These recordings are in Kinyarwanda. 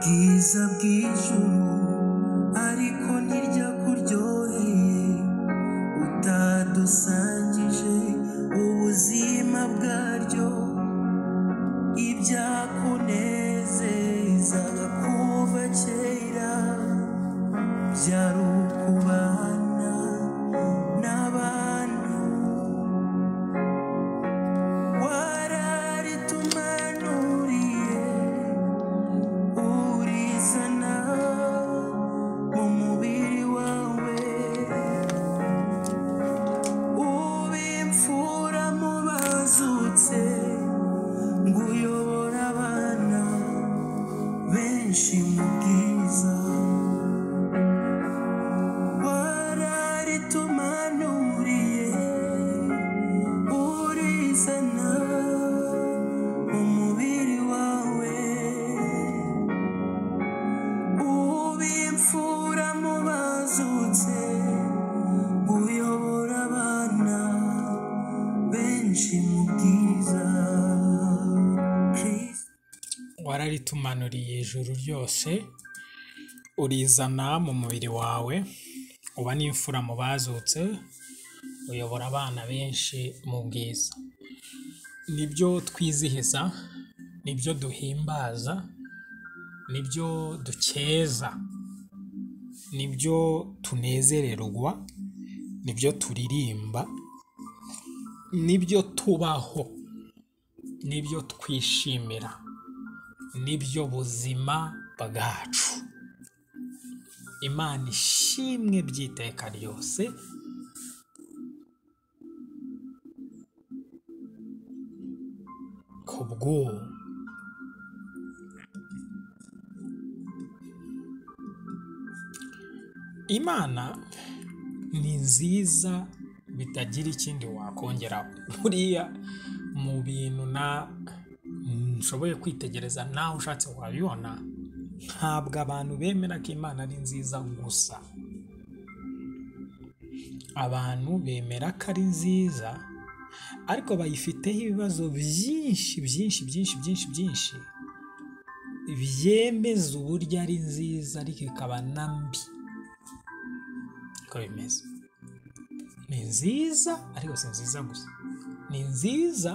Ubwiza bw'ijuru ariko ntirya kuryoheye utadusangije ubuzima bwaryo ibyakunezezaga kuva kera byari ukubana n'abantu wararitumanuriye urizana mu mubiri wawe ubimfura mu bazutse ngo uyobore abana benshi mu bwiza wararitumanuriye urizana mu mubiri wawe ubimfura mu bazutse uyobora abana benshi mu bwiza Kristo wararitumanuriye ijuru ryose urizana mu mubiri wawe uba n'imfura mu bazutse uyobora abana benshi mu bwiza nibyo twizihiza nibyo duhimbaza nibyo dukeza nibyo tunezererwa nibyo turirimba nibyo tubaho nibyo twishimira nibyo buzima bwacu imana ishimwe by'iteka ryose ku bw'ubu imana ni nziza bitagira ikindi wakongeraho buriya mu bintu na nshoboye kwitegereza nawe ushatse wabibona ntabwo abantu bemera ko imana ari nziza gusa abantu bemera ko ari nziza ariko bayifiteho ibibazo byinshi byinshi byinshi byinshi byinshi byemeza uburyo ari nziza ariko ikaba na mbi uko bimeze ni nziza ariko si nziza gusa ni nziza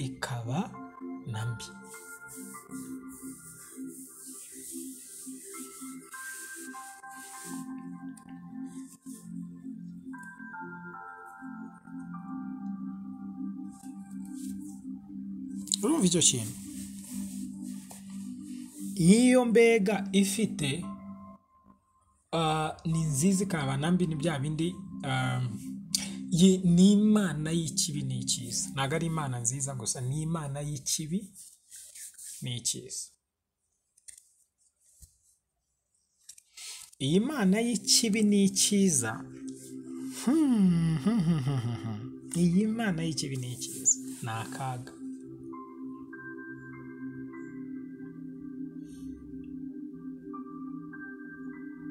ikaba na mbi urumva icyo kintu iyo mbega ifite ah, ni nziza ikaba na mbi ni bya bindi ah, ye- ni imana y'ikibi n'icyiza ntabwo ari imana nziza gusa ni imana y'ikibi n'icyiza iyi mana y'ikibi n'icyiza iyi mana y'ikibi n'icyiza ni akaga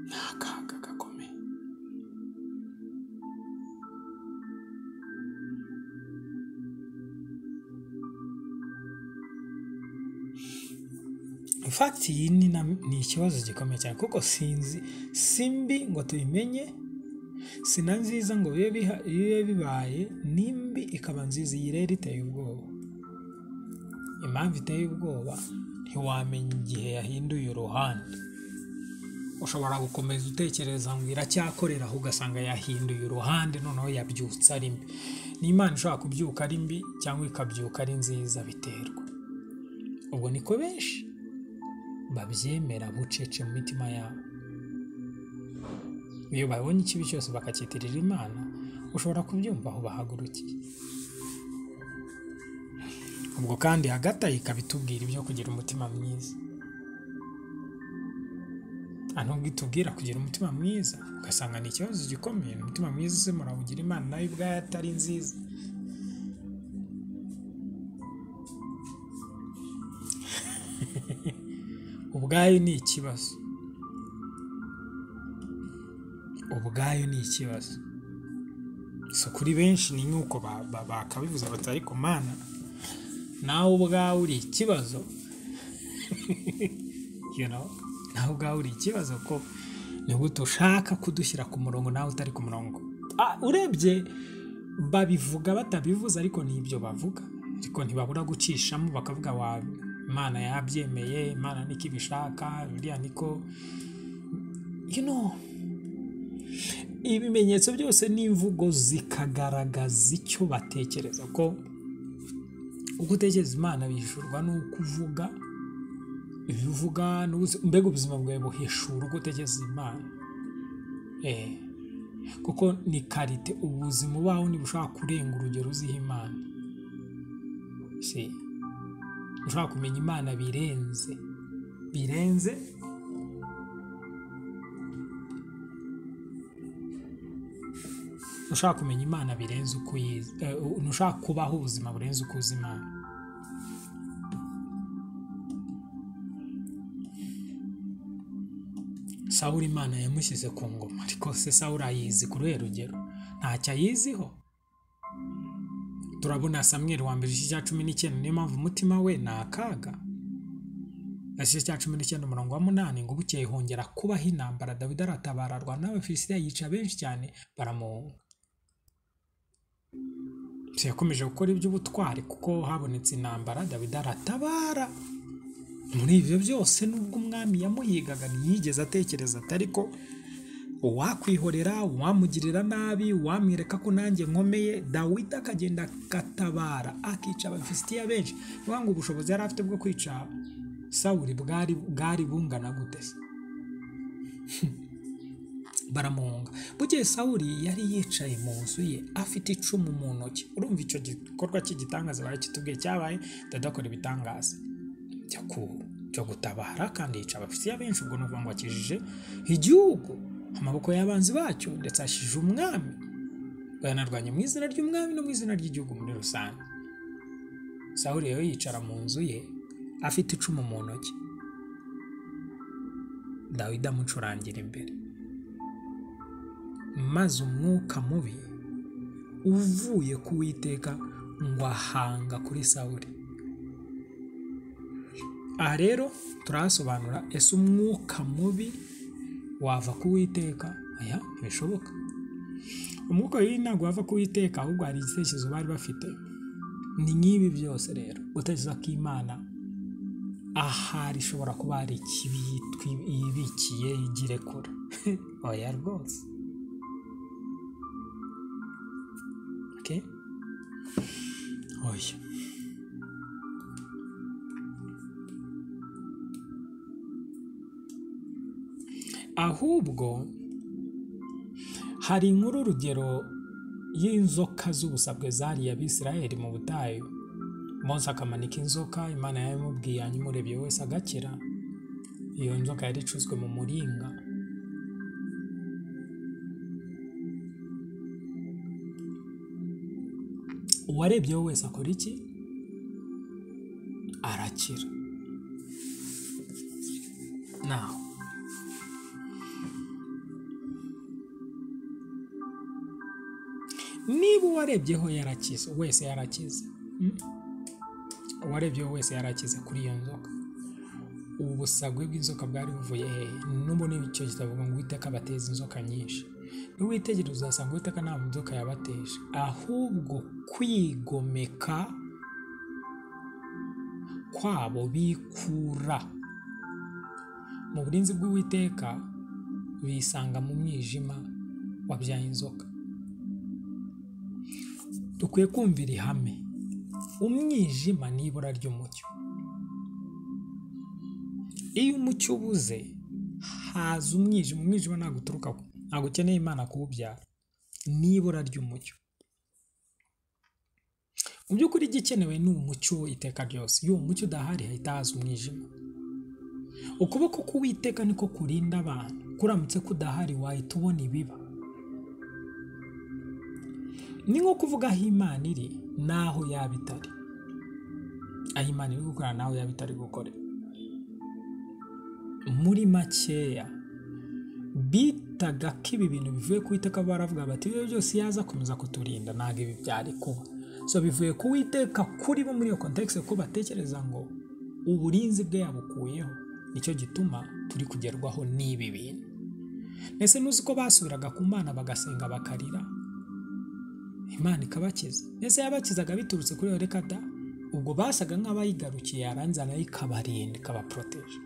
ni akaga gakomeye infakiti iyi ni na- ni ikibazo gikomeye cyane kuko sinzi si mbi ngo tubimenye si na nziza ngo bibe biha- bibe bibaye ni mbi ikaba nziza iyi rero iteye ubwoba impamvu iteye ubwoba ntiwamenya igihe yahinduye uruhande ushobora gukomeza utekereza ngo iracyakorera aho ugasanga yahinduye uruhande noneho yabyutse ari mbi ni imana ishobora kubyuka ari mbi cyangwa ikabyuka ari nziza biterwa ubwo niko benshi babyemera bucece mu mitima yabo iyo babonye ikibi cyose bakacyitirira imana ushobora kubyumva aho bahagurukiye ubwo kandi hagati aho ikaba itubwira ibyo kugira umutima mwiza aha nubwo itubwira kugira umutima mwiza ugasanga ni ikibazo gikomeye umutima mwiza ese murawugira imana nawe ubwayo atari nziza ubwayo ni ikibazo ubwayo ni ikibazo so kuri benshi ni nk'uko ba- ba- bakabivuze bati ariko mana nawe ubwawe uri ikibazo you know nawe ubwawe uri ikibazo ko ni gute ushaka kudushyira ku murongo nawe utari ku murongo Ah, urebye babivuga batabivuze ariko ni ibyo bavuga ariko ntibabura gucishamo bakavuga wa imana yabyemeye imana niko ibishaka biriya niko you know ibimenyetso byose n'imvugo zikagaragaza icyo batekereza ko uko utekereza imana bihishurwa n'uko uvuga ibyo uvuga n'ubuzi- mbega ubuzima bwawe buhishura uko utekereza imana eh kuko ni karite ubuzima ubaho niba ushaka kurenga urugero uziha imana si ushaka kumenya imana birenze birenze ushaka kumenya imana birenze uko uyizi eh, ushaka kubaho ubuzima burenze uko uzi imana sawuri imana yamushyize ku ngoma ariko se sawuri ayizi kuri ruhe rugero ntacyo ayiziho turabona samweri wa mbere igice cya cumi n'icyenda niyo mpamvu umutima we ni akaga igice cya cumi n'icyenda umurongo wa munani ngo bukeye hongera kubaho intambara dawidi aratabara arwana n'abafilisitiya yica benshi cyane baramuhunga se yakomeje gukora iby'ubutwari kuko habonetse intambara dawidi aratabara muri ibyo byose nubwo umwami yamuhigaga ntiyigeze atekereza ati ariko uwakwihorera uwamugirira nabi uwamwereka ko nanjye nkomeye dawidi akagenda agatabara akica abafisitiya benshi ni ukuvuga ngo ubushobozi yari afite bwo kwica sawuri bwari bwari bungana gute se baramuhunga bukeye sawuri yari yicaye mu nzu ye afite icumu mu ntoki urumva icyo gikorwa cy'igitangaza barakitubwiye cyabaye dadakora ibitangaza cyo ku- cyo gutabara kandi yica abafitiya benshi ubwo ni ukuvuga ngo akijije igihugu amaboko y'abanzi bacyo ndetse akijije umwami ngo yanarwanye mu izina ry'umwami no mu izina ry'igihugu muri rusange sawuri rero yicara mu nzu ye afite icumu mu ntoki dawidi amucurangira imbere maze umwuka mubi uvuye ku witeka ngo ahanga kuri sawuri aha rero turahasobanura ese umwuka mubi wava ku witeka aya ntibishoboka umwuka mubi ntabwo wava ku witeka ahubwo hari igitekerezo bari bafite ni nk'ibi byose rero gutekereza ko imana ahari ishobora kuba hari ikibi yitwi- yibikiye igirekura oya rwose Okay? oya ahubwo hari inkuru urugero y'inzoka z'ubusabwe zariye abisirayeli mu butayu mose akamanika inzoka imana yabimubwiye hanyuma urebye wese agakira iyo nzoka yari icuzwe mu muringa uwarebyeho wese akora iki arakira nawe niba uwarebyeho yarakize wese yarakize mm? uwarebyeho wese yarakize kuri iyo nzoka ubu busagwe bw'inzoka bwari buvuye hehe n'ubu ni icyo kitavuga ngo uwiteka abateza inzoka nyinshi niwitegereza uzasanga uwiteka nta nzoka yabateje ahubwo kwigomeka kwabo bikura mu burinzi bw'uwiteka bisanga mu mwijima wabyaye inzoka dukwiye kumvira ihame umwijima ni ibura ry'umucyo iyo umucyo ubuze haza umwijima umwijima ntabwo uturuka ku- ntabwo ukeneye imana kuwubyara ni ibura ry'umucyo mu by'ukuri igikenewe ni umucyo iteka ryose iyo uwo mucyo udahari hahita haza umwijima ukuboko k'uwiteka niko kurinda abantu kuramutse kudahari wahita ubona ibiba ni nko kuvuga aho imana iri n'aho yaba itari aho imana iri gukora n'aho yaba itari gukorera muri makeya bitaga ko ibi bintu bivuye ku iteka baravuga bati ibyo byose yaza akomeza kuturinda ntabwo ibi byari kuba so bivuye ku witeka kuri bo muri iyo kontekisi kuko batekereza ngo uburinzi bwe yabukuyeho nicyo gituma turi kugerwaho n'ibi bintu ese ntuzi ko basubiraga ku mana bagasenga bakarira imana ikabakiza ese yabakizaga biturutse kuri reka da ubwo basaga nk'abayigarukiye yarangiza nayo ikabarinda ikabaporoteje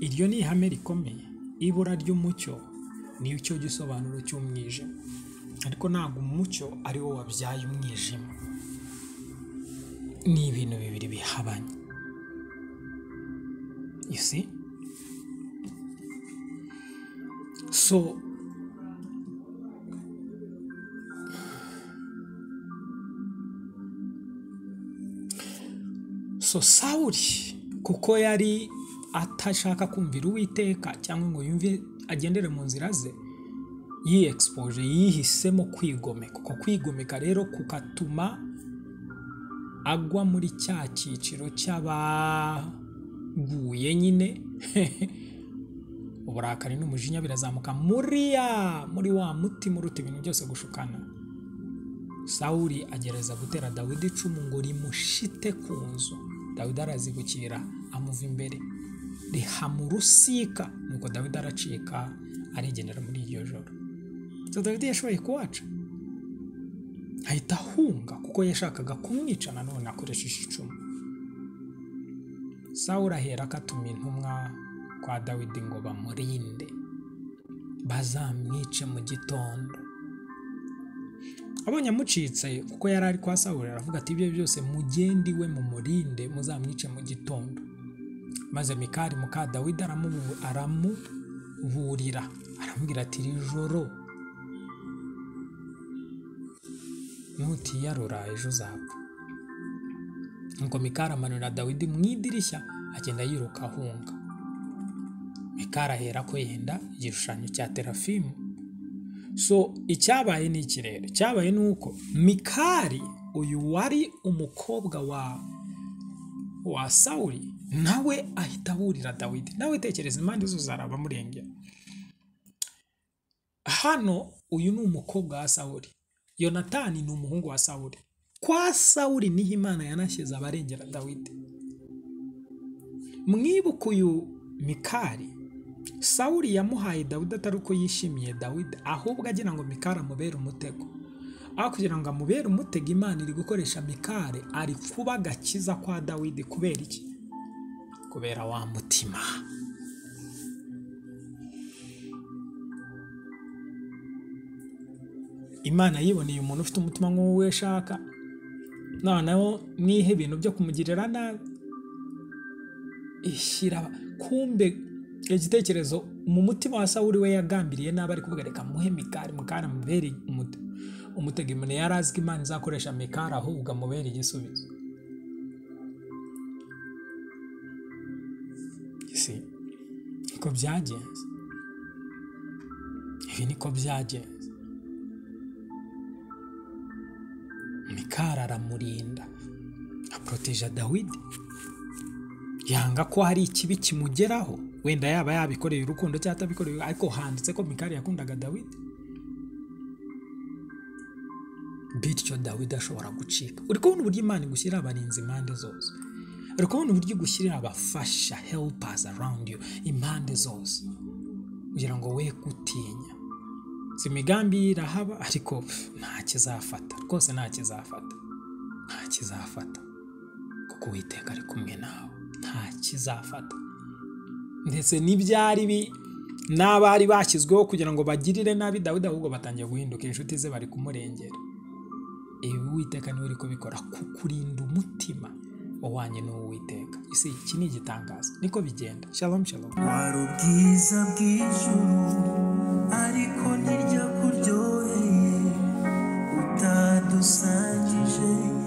iryo ni ihame rikomeye ibura ry'umucyo niyo cyo gisobanuro cy'umwijima ariko ntabwo umucyo ari wo wabyaye umwijima ni ibintu bibiri bihabanye you see so so sawuri kuko yari atashaka kumvira uwiteka cyangwa ngo yumve agendere mu nzira ze yiexpoje yihisemo kwigomeka uko kwigomeka rero kukatuma agwa muri cya cyiciro cy'abaguye nyine uburakari n'umujinya birazamuka muriya muri wa mutima uruta ibintu byose gushukana sawuri agereza gutera dawidi icumu ngo rimushite ku nzu dawidi arazibukira amuva imbere rihamurusika nuko dawidi aracika arigendera muri iryo joro so dawidi yashoboye kuwaca ahita ahunga kuko yashakaga kumwica nanone akoresheje icumu sawuri ahera akatuma intumwa kwa dawidi ngo bamurinde bazamwice mu gitondo abonye amucitse kuko yari ari kwa sawuri aravuga ati ibyo byose mugende iwe mumurinde muzamwice mu gitondo maze mikari muka dawidi aramubu- aramuburira aramubwira ati iri joro nutiyarura ejo uzapfa nuko mikari amanurira dawidi mu idirishya agenda yiruka ahunga mikari ahera ko yenda igishushanyo cya terafimu so icyabaye ni iki rero icyabaye ni uko mikari uyu wari umukobwa wa wa sawuri nawe ahita aburira dawidi nawe tekereza impande zose zaraba amurengera hano uyu ni umukobwa wa sawuri yonatani ni umuhungu wa sawuri kwa sawuri niho imana yanashyize abarengera dawidi mwibuke uyu mikari sawuri yamuhaye dawidi atari uko yishimiye dawidi ahubwo agira ngo mikari amubere umutego aho kugira ngo amubere umutego imana iri gukoresha mikari ari kuba agakiza kwa dawidi kubera iki kubera wa mutima imana yiboneye umuntu ufite umutima nk'uwo ashaka noneho mwihe ibintu byo kumugirira nabi ishyira kumbe igitekerezo mu mutima wa sawuri we yagambiriye nabi ari kuvuga reka muhe mikari mukari amubere umute- umutego imbere yari azi ko imana izakoresha mikari ahubwo amubere igisubizo si niko byagenze ibi niko byagenze mikari aramurinda aporoteja dawidi yanga ko hari ikibi kimugeraho wenda yaba yabikoreye urukundo cyangwa atabikoreye ariko handitse ko mikari yakundaga dawidi bityo dawidi ashobora gucika uri kubona uburyo imana igushyirira abarinzi impande zose uri kubona uburyo igushyirira abafasha helpers around you impande zose kugira ngo we gutinya si imigambi ye irahaba ariko pf, nta kizafata rwose nta kizafata nta kizafata kuko uwiteka ari kumwe nawe nta kizafata ndetse n'ibyari bi n'abari bashyizweho kugira ngo bagirire nabi dawidi ahubwo batangiye guhinduka inshuti ze bari kumurengera ibi uwiteka niwe uri kubikora kukurinda umutima wahwanye n'uwiteka isi iki ni igitangazo niko bigenda shalom shalom wari ubwiza bw'ijuru ariko ntiryo kuryoheye utadusangije